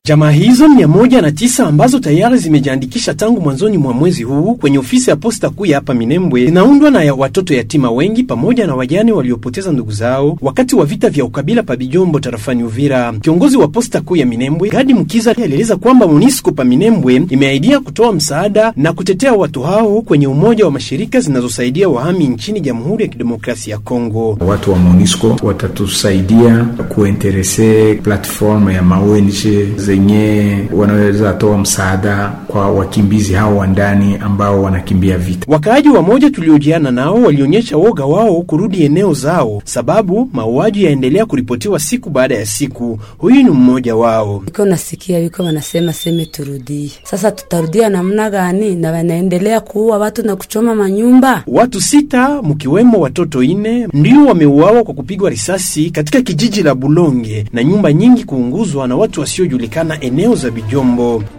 Jamaa hizo mia moja na tisa ambazo tayari zimejiandikisha tangu mwanzoni mwa mwezi huu kwenye ofisi ya posta kuu ya hapa Minembwe zinaundwa na ya watoto yatima wengi pamoja na wajane waliopoteza ndugu zao wakati wa vita vya ukabila pa Bijombo tarafani Uvira. Kiongozi wa posta kuu ya Minembwe Gadi Mkiza alieleza kwamba MONUSCO pa Minembwe imeahidia kutoa msaada na kutetea watu hao kwenye umoja wa mashirika zinazosaidia wahami nchini Jamhuri ya Kidemokrasia ya Kongo. Watu wa MONUSCO watatusaidia kuinterese platform ya maONG zenye wanaweza toa msaada kwa wakimbizi hao wa ndani ambao wanakimbia vita. Wakaaji wamoja tuliojiana nao walionyesha woga wao kurudi eneo zao, sababu mauaji yaendelea kuripotiwa siku baada ya siku. Huyu ni mmoja wao. Iko nasikia wiko wanasema seme turudie, sasa tutarudia namna gani? Na wanaendelea kuua watu na kuchoma manyumba. Watu sita mkiwemo watoto ine ndio wameuawa kwa kupigwa risasi katika kijiji la Bulonge na nyumba nyingi kuunguzwa na watu wasiojulikana eneo za Bijombo.